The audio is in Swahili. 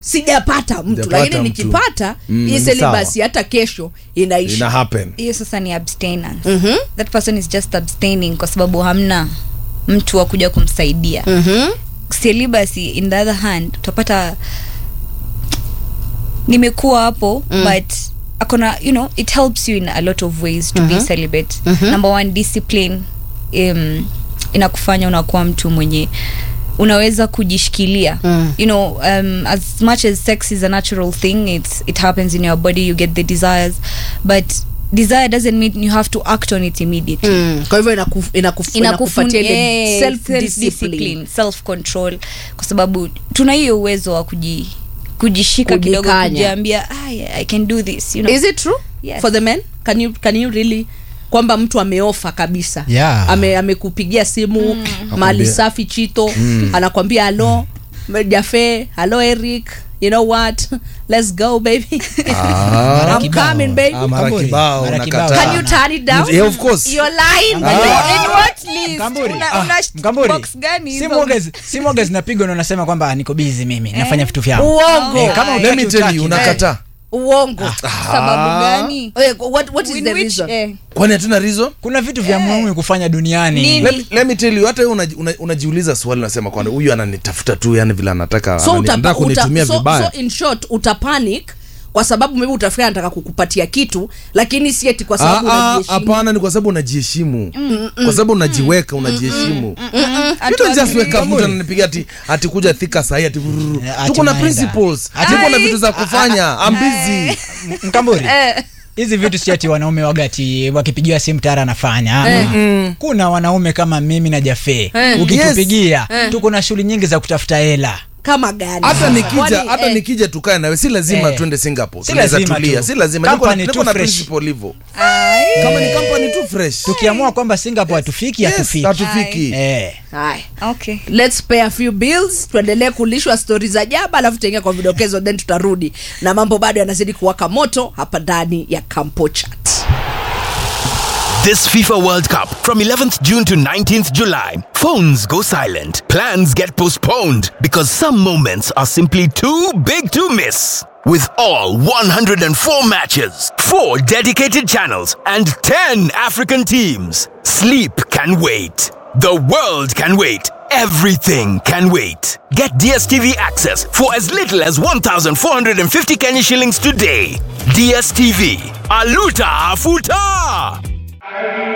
sijapata mtu Sijapata lakini mtu. nikipata Mm, hii ni selibasi hata kesho inaisha ina happen hiyo sasa ni abstinence that person is just abstaining kwa sababu hamna mtu wa kuja kumsaidia Mhm. celibacy in the other hand utapata nimekuwa hapo mm. but akona you know it helps you in a lot of ways to be celibate number one discipline um, inakufanya unakuwa mtu mwenye unaweza kujishikilia Mm. you know um, as much as sex is a natural thing it's, it happens in your body you get the desires but desire doesn't mean you have to act on it immediately Mm, kwa hivyo inakuf- inakuf- inakupatia ile self discipline self-discipline self control kwa sababu tuna hiyo uwezo wa kuji kujishika kidogo Kujikanya. kujiambia "Ah, yeah, i can do this you know is it true Yes. for the men can you, can you really kwamba mtu ameofa kabisa Yeah. Ame, amekupigia simu mali Akwambia- safi chito anakwambia halo jafe halo eric you know what let's go baby Ah, I'm coming baby ah, mara Mkamburi, kibao mara unakataa. kibao. can you turn it down Yeah, of course. you're lying In what list? Mkamburi, Una- ah, una sh- Mkamburi. box gani hizo? Simu waga- simu waga zinapigwa na unasema kwamba niko busy mimi nafanya vitu vyangu uongo Eh, kama Let me utaki, tell utaki. you unakataa uongo sababu gani Eh, what, what is In the which- reason eh, kwani hatuna reason kuna vitu vya muhimu kufanya duniani Nini? let, let me tell you hata wewe unaji- una- unajiuliza swali unasema kwani huyu ananitafuta tu yani vile anataka so, anani- utapa, anataka kunitumia uta, so, vibaya so in short utapanic kwa sababu maybe utafikiria anataka kukupatia kitu lakini si eti kwa sababu Ah, ah, unajiheshimu. hapana ni kwa sababu unajiheshimu kwa sababu unajiweka unajiheshimu You don't just wake up mtu ananipigia ati ati kuja thika sahi ati vrrr. Eh, ati tuko na unaenda. principles tuko na vitu za kufanya I'm busy M- mkamburi hizi vitu si ati wanaume wagati wakipigiwa simu tayari anafanya kuna wanaume kama mimi na jafe ukitupigia tuko na shughuli nyingi za kutafuta hela kama gani hata nikija Kwani, hata eh, nikija tukae nawe si lazima Eh. twende singapore Si tunaweza lazima tulia tu. si lazima niko, Company niko tu na fresh. principle hivyo kama ni company tu fresh tukiamua kwamba singapore hatufiki yes, hatufiki hatufiki Eh. haya. okay let's pay a few bills tuendelee kulishwa stori za jaba alafu tutaingia kwa vidokezo then tutarudi na mambo bado yanazidi kuwaka moto hapa ndani ya campo chat This FIFA World Cup from 11th June to 19th July. Phones go silent. Plans get postponed because some moments are simply too big to miss. With all 104 matches, 4 dedicated channels, and 10 African teams, sleep can wait. The world can wait. Everything can wait. Get DSTV access for as little as 1,450 Kenya shillings today. DSTV. Aluta Afuta!